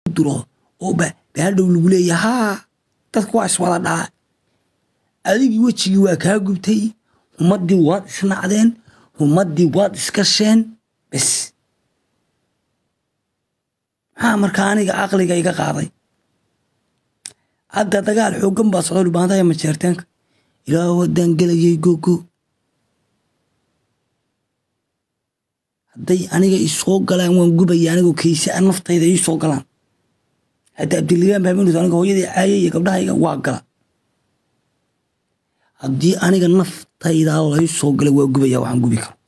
duro oo baadhow lagu leeya haa dadku waa iswada dhaa adigii wejigii waa kaa gubtay ummaddii waad isnacdeen ummaddii waad iskasheen bes maxaa markaa aniga caqliga iga qaaday hadda dagaal xooggan baa socdo dhubaantaya majeerteenka ilaa waddaan gelayay gogo hadday aniga isoo galaan waan gubaya anigoo kayse a naftayda iisoo galaan hadda abdiligaan baaminus aniga hooyadii caaye iyo gabdhahayga waa gala haddii aniga naftayda laysoo galay waa gubaya waxaan gubi karo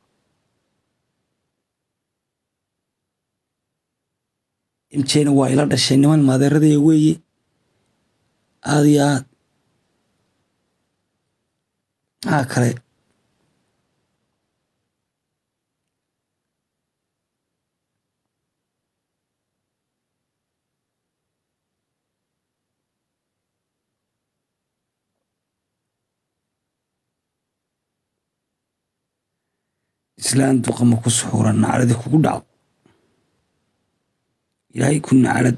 imjena waa ila dhashay niman maadeeradaya weeye aad iyo aad maxaa kale islaan duqama ku suxuuran nacladi kugu dhacdo ilaahay ku naclad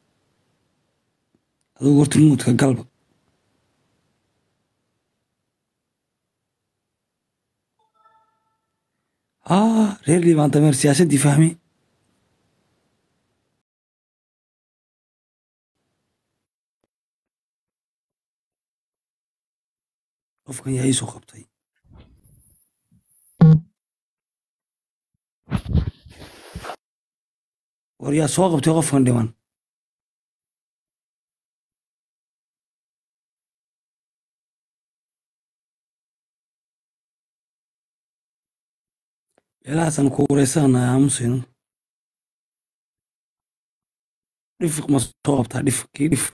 adugu horta nuudka galba aa reer liibaan dameer siyaasaddii fahme qofkan yaa iisoo qabtay war yaa soo qabtay qofkan dhiman meelahaasan ku wareysana aamusayno dhifiq ma soo qabtaa dhifiq kii dhifiq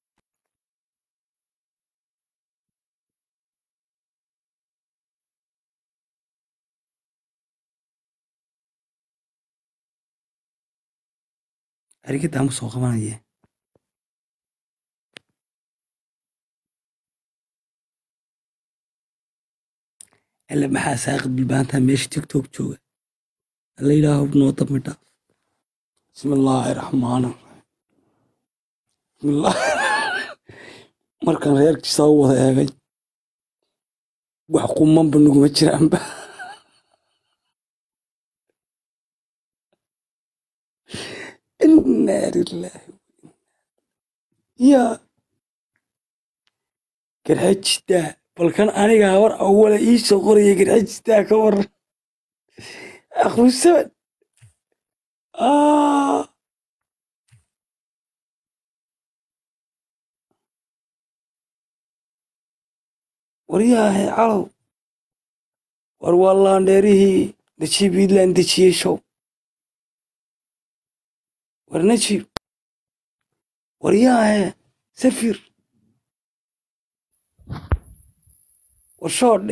arigadaan ku soo qabanaye alle maxaa saaqid bilbaantaa meesha tiktok jooga alla yidhaaho noo dambi dhaaf bismi illaahi raxmaan bismillah markan reerkiisa u wada eegay wax qumanba nuguma jiraanba inaa lilaahi yaa garxajistaa balkan aniga habar awala iisoo qoraya garxajistaa ka waran akhrusaban waryaahe calow war waa laandheerihii dejiib iidlaan dejiyey show war najiib waryaahe safir war shoodhe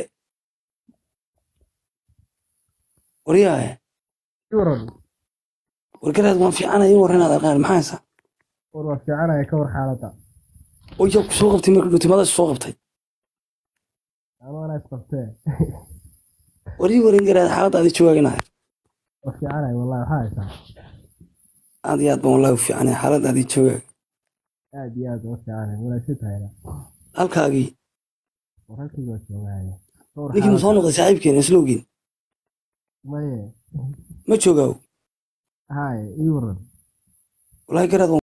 waryaahe war garaad waan fiicanaya i warranaad arqaan maxaa haysaa war waa fiicanaya ka war xaaladda oo yaa ku soo qabtay marka dhutimadaas soo qabtay amaana isqabtee warii warin garaad xaaladaadi jawaaginahay waa fiicanaya wallahi waxaa haysaa aad iyo aad baan wallahi u fiicanay xaaladaadi jawaag aad iyo aad uga fiicanaya wanaagsan tahayna halkaagii war halkayga waa joogahaya ka war ninkii ma soo noqday saaxiibkeena islowgiin maye ma joogaaw haye ii waran wallahi garaad